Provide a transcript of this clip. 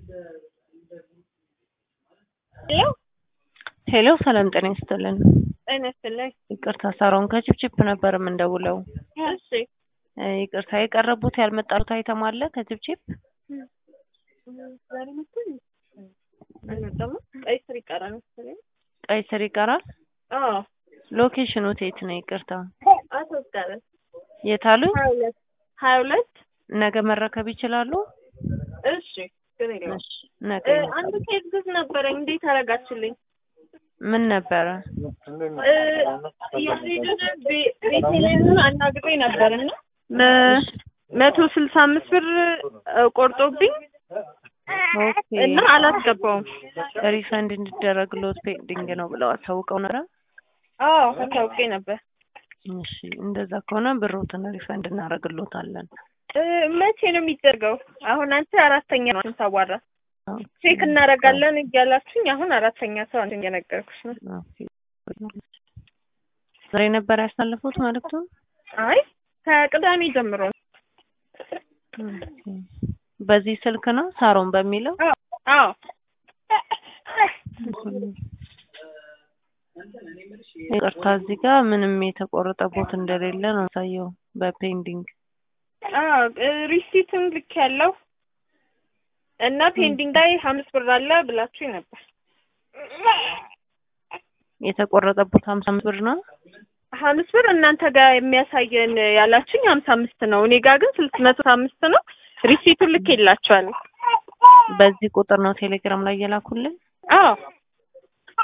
ሄሎ ሄሎ ሰላም ጤና ይስጥልን። ጤና ይስጥልኝ። ይቅርታ ሳሮን ከችፕችፕ ነበር የምንደውለው። እሺ እ ይቅርታ የቀረቡት ያልመጣሉት አይተም አለ ከችፕችፕ ዛሬ መሰለኝ አልመጣም። ቀይ ስር ይቀራል መሰለኝ። ቀይ ስር ይቀራል። አዎ ሎኬሽኑ የት ነው? ይቅርታ አስወጣለን። የት አሉኝ? ሀያ ሁለት ሀያ ሁለት ነገ መረከብ ይችላሉ? እሺ ግን የለውም። እሺ ነገ እ ይመጣሉ። አንድ ኬዝ ግዝ ነበረኝ እንዴት አረጋችልኝ? ምን ነበረ? እ ያሬድን ቤ- ቤቴሌምን አናግሬ ነበርና መ- መቶ ስልሳ አምስት ብር እ ቆርጦብኝ ኦኬ እና አላስገባውም። ሪፈንድ እንዲደረግሎት ፔንዲንግ ነው ብለው አሳውቀው ነበረ። አዎ አታውቄ ነበር። እሺ እንደዛ ከሆነ ብሮትን ሪፈንድ እናደርግሎታለን። እ መቼ ነው የሚደርገው? አሁን አንተ አራተኛ ነው ታዋራ ኦኬ። ቼክ እናደርጋለን እያላችሁኝ አሁን አራተኛ ሰው አንተ እየነገርኩሽ ነው። ኦኬ። ዛሬ ነበር ያሳለፉት ማለት ነው? አይ ከቅዳሜ ጀምሮ ነው። ኦኬ። በዚህ ስልክ ነው ሳሮን በሚለው አዎ አዎ ይቅርታ እዚህ ጋር ምንም የተቆረጠ ቦት እንደሌለ ነው ያሳየው በፔንዲንግ አዎ እ ሪሲትም ልክ ያለው እና ፔንዲንግ ላይ ሀምስት ብር አለ ብላችሁኝ ነበር። የተቆረጠ ቦት ሀምሳ አምስት ብር ነው። ሀምስት ብር እናንተ ጋር የሚያሳየን ያላችሁኝ ሀምሳ አምስት ነው። እኔ ጋር ግን ስልስ መቶ አምስት ነው። ሪሲቱን ልክ የላችኋል። በዚህ ቁጥር ነው ቴሌግራም ላይ የላኩልን። አዎ